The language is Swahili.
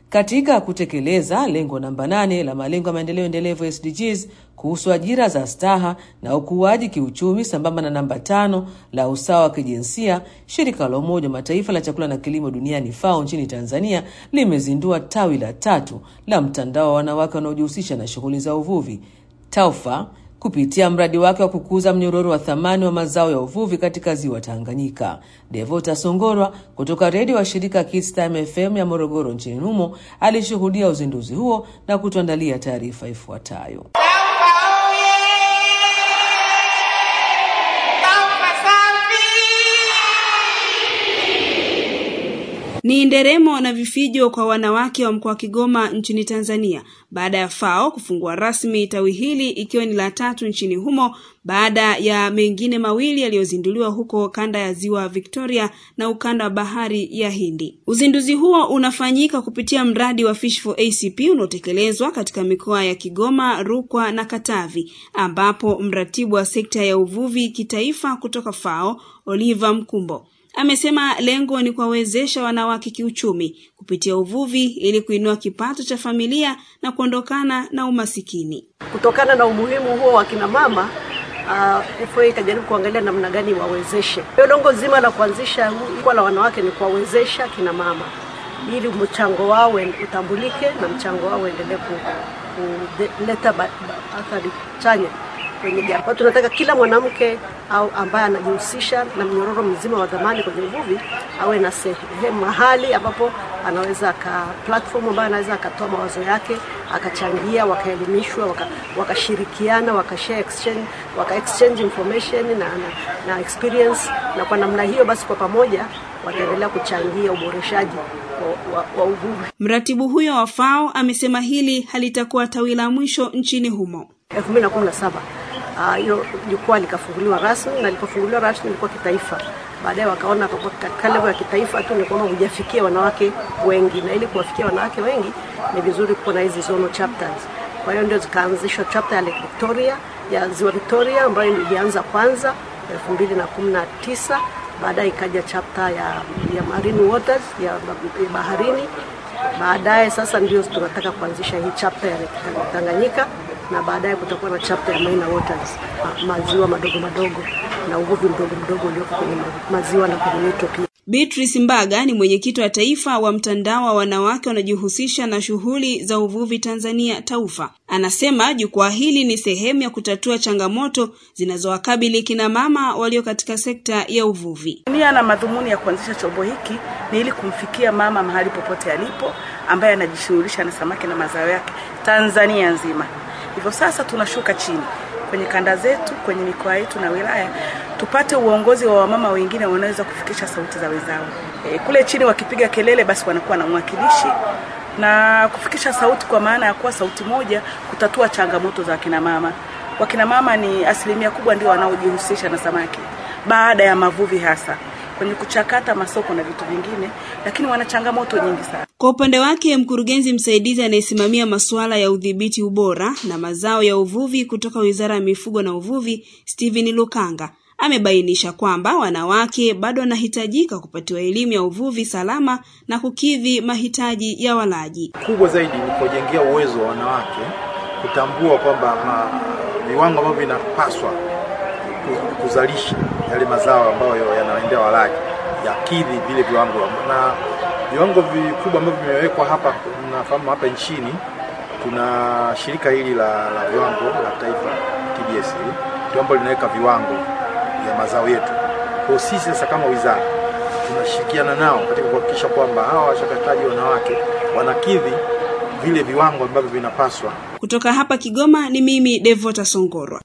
katika kutekeleza lengo namba nane la malengo ya maendeleo endelevu SDGs kuhusu ajira za staha na ukuaji kiuchumi sambamba na namba tano la usawa wa kijinsia, shirika la Umoja wa Mataifa la chakula na kilimo duniani FAO nchini Tanzania limezindua tawi la tatu la mtandao wa wanawake wanaojihusisha na shughuli za uvuvi TAWFA kupitia mradi wake wa kukuza mnyororo wa thamani wa mazao ya uvuvi katika ziwa Tanganyika. Devota Songorwa kutoka redio wa shirika Kids Time FM ya Morogoro nchini humo alishuhudia uzinduzi huo na kutuandalia taarifa ifuatayo. Ni nderemo na vifijo kwa wanawake wa mkoa wa Kigoma nchini Tanzania baada ya FAO kufungua rasmi tawi hili ikiwa ni la tatu nchini humo baada ya mengine mawili yaliyozinduliwa huko kanda ya ziwa Victoria na ukanda wa bahari ya Hindi. Uzinduzi huo unafanyika kupitia mradi wa Fish for ACP unaotekelezwa katika mikoa ya Kigoma, Rukwa na Katavi, ambapo mratibu wa sekta ya uvuvi kitaifa kutoka FAO Oliver Mkumbo amesema lengo ni kuwawezesha wanawake kiuchumi kupitia uvuvi ili kuinua kipato cha familia na kuondokana na umasikini. Kutokana na umuhimu huo wa kina mama uh, FA ikajaribu kuangalia namna gani wawezeshe. Lengo zima la kuanzisha jukwaa la wanawake ni kuwawezesha kina mama ili mchango wao utambulike na mchango wao uendelee kuleta athari chanya kwenye jamii. Tunataka kila mwanamke au ambaye anajihusisha na mnyororo mzima wa dhamani kwenye uvuvi awe na sehemu mahali ambapo anaweza aka platform ambayo anaweza akatoa mawazo yake akachangia, wakaelimishwa, wakashirikiana, waka wakashare exchange, waka exchange information na, na, na experience, na kwa namna hiyo basi kwa pamoja wataendelea kuchangia uboreshaji wa, wa, wa uvuvi. Mratibu huyo wa FAO amesema hili halitakuwa tawi la mwisho nchini humo. 2017 hilo uh, jukwaa likafunguliwa rasmi na lilipofunguliwa rasmi lilikuwa kitaifa. Baadaye wakaona katika level ya kitaifa tu ni kwamba hujafikia wanawake wengi, na ili kuwafikia wanawake wengi ni vizuri kuwa na hizi zonal chapters. Kwa hiyo ndio zikaanzishwa chapter ya Lake Victoria ya Ziwa Victoria ambayo ilianza kwanza 2019 baadaye ikaja chapter ya, ya marine waters ya, ya baharini. Baadaye sasa ndio tunataka kuanzisha hii chapter ya Tanganyika na baadaye kutakuwa na chapter ya minor waters, maziwa madogo madogo na uvuvi mdogo mdogo ulioko kwenye maziwa na kwenye mito pia. Beatrice Mbaga ni mwenyekiti wa taifa wa mtandao wa wanawake wanaojihusisha na shughuli za uvuvi Tanzania TAWFA. Anasema jukwaa hili ni sehemu ya kutatua changamoto zinazowakabili kina mama walio katika sekta ya uvuvi. Nia na madhumuni ya kuanzisha chombo hiki ni ili kumfikia mama mahali popote alipo ambaye anajishughulisha na samaki na mazao yake Tanzania nzima. Hivyo sasa tunashuka chini kwenye kanda zetu, kwenye mikoa yetu na wilaya, tupate uongozi wa wamama wengine wanaweza kufikisha sauti za wenzao. E, kule chini wakipiga kelele, basi wanakuwa na mwakilishi na kufikisha sauti, kwa maana ya kuwa sauti moja kutatua changamoto za wakina mama. Wakina mama ni asilimia kubwa ndio wanaojihusisha na samaki baada ya mavuvi hasa kwenye kuchakata masoko na vitu vingine, lakini wana changamoto nyingi sana. Kwa upande wake, mkurugenzi msaidizi anayesimamia masuala ya udhibiti ubora na mazao ya uvuvi kutoka Wizara ya Mifugo na Uvuvi, Steven Lukanga amebainisha kwamba wanawake bado wanahitajika kupatiwa elimu ya uvuvi salama na kukidhi mahitaji ya walaji. Kubwa zaidi ni kujengea uwezo wa wanawake kutambua kwamba viwango ambavyo vinapaswa kuzalisha yale mazao ambayo yanaendea walaji yakidhi vile viwango, na viwango vikubwa ambavyo vimewekwa hapa. Nafahamu hapa nchini tuna shirika hili la, la viwango la taifa TBS, ndio ambalo linaweka viwango vya mazao yetu. Kwa sisi sasa kama wizara tunashirikiana nao katika kuhakikisha kwamba hawa wachakataji wanawake wanakidhi vile viwango ambavyo vinapaswa. Kutoka hapa Kigoma ni mimi Devota Songorwa.